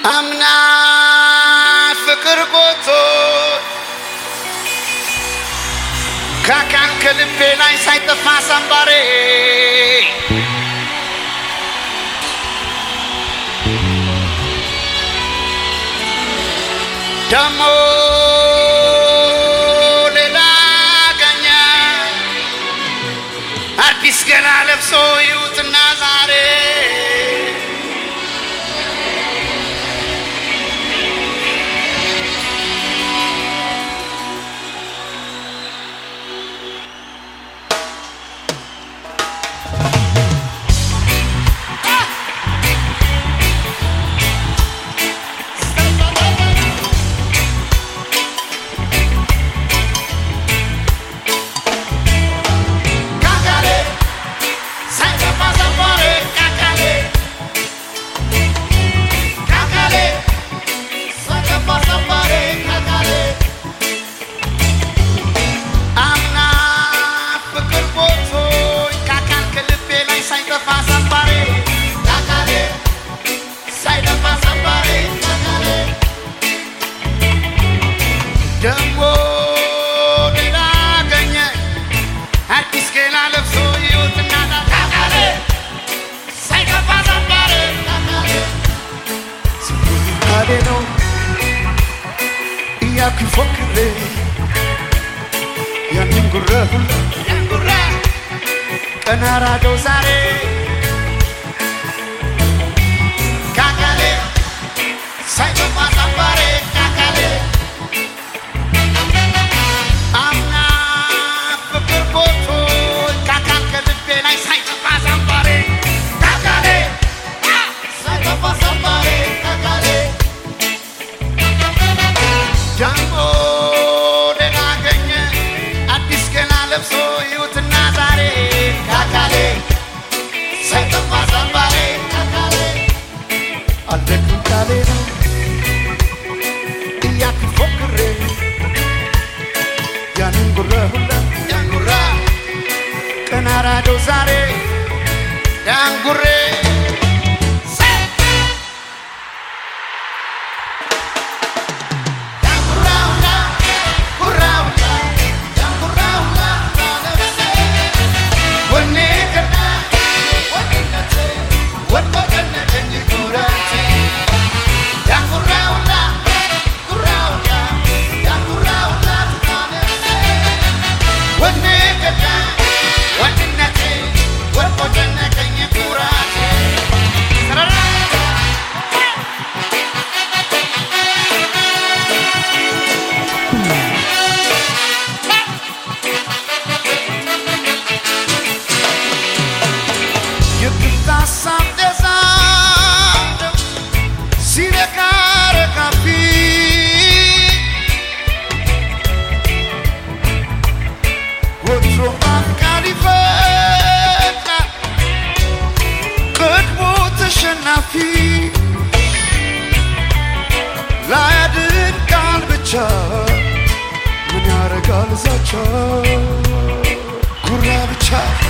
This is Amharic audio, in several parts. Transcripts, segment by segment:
አምና ፍቅር ጎቶ ካካን ከልቤ ላይ ሳይጠፋ ሳምባሬ ደሞ ሌላ ገኛ አዲስ ገላ ለብሶ ይውትና ዛሬ ካካሌ ሳይጠፋ ሳምባሬ ካካሌ ካካሌ ሳይጠፋ ሳምባሬ ካካሌ አምና ፍቅር ቦቶኝ ካካን ከልቤ ላይ ሳይጠፋ ሳምባሬ ካካሌ ሳይጠፋ ሳምባሬ ካካሌ ደሞ ሌላ ገኘ አዲስ ገላ ለብሶ ይወትና ካካሌ ሳይጠፋ ሳምባሬ ካካሌ ካሌ ነው እያልኩ ፎክሬ ያንን ጉራ ሁላ ያንጉራ ቀና ራደው ዛሬ ካካሌ ሳይጠፋ ሳምባሬ ካካሌ አምና ፍቅር ቦቶ ካካን ከልቤ ላይ ሳይጠፋ ሳምባሬ ካካሌ ሳይጠፋ ሳምባሬ ካካሌ ደሞ ሌላ ገኘ አዲስ ገና ለብሶ ይውትና ዛሬ ካካሌ ሳይጠፋ ሳምባሬ ካካሌ አልደግም ካሌ ነው እያልኩ ፎክሬ ያንን ጉራ ሁላ ያንጉራ ቀና ራደው ዛሬ ያንጉሬ የብታሳብ ደሳደው ሲረካ ረካፊ ወትሮ አፍቃሪ ይፈጥራል ቀድሞ ተሸናፊ ላያድን ቃል ብቻ ምን ያረጋል ዛቻ ጉራ ብቻ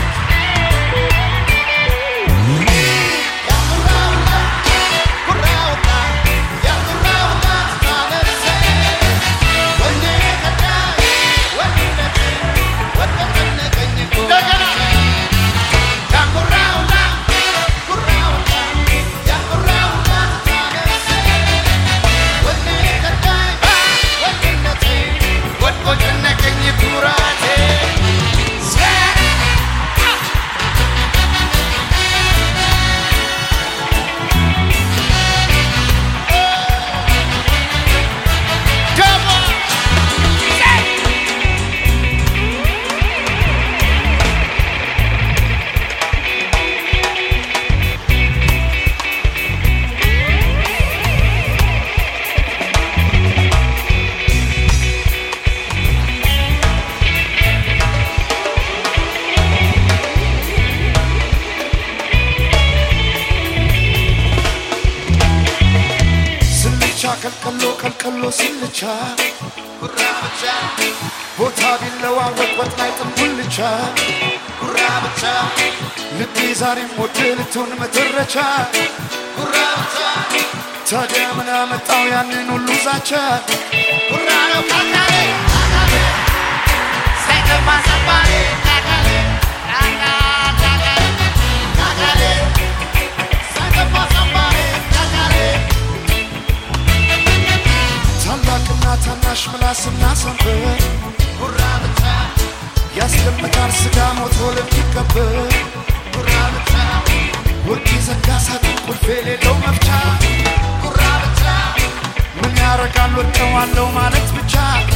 ስልቻ ከልቀሎ ከልቀሎ ስልቻ ቦታ ቢለዋወጥ ወጥ ላይ ጥንቡልቻ ልቤ ዛሬም ወደ ልትሆን መተረቻ ታዲያ ምን አመጣው ያንን ሁሉ ዛቻ ጉራ ነው ካካሌ ካካሌ ሳይከፋ ሰባሬ ካካሌ ካካ ካካሌ ካካሌ ሳይከፋ ሰባሬ ካካሌ ታላቅና ታናሽ ምላስና ሰንበር ጉራ ብቻ ያስገምታል ስጋ ሞቶ ለሚቀበር ጉራ ብቻ ወርቅ የዘጋ ሳጥን ቁልፍ የሌለው መፍቻ ጉራ ብቻ ምን ያረጋል ወድቀዋለው ማለት ብቻ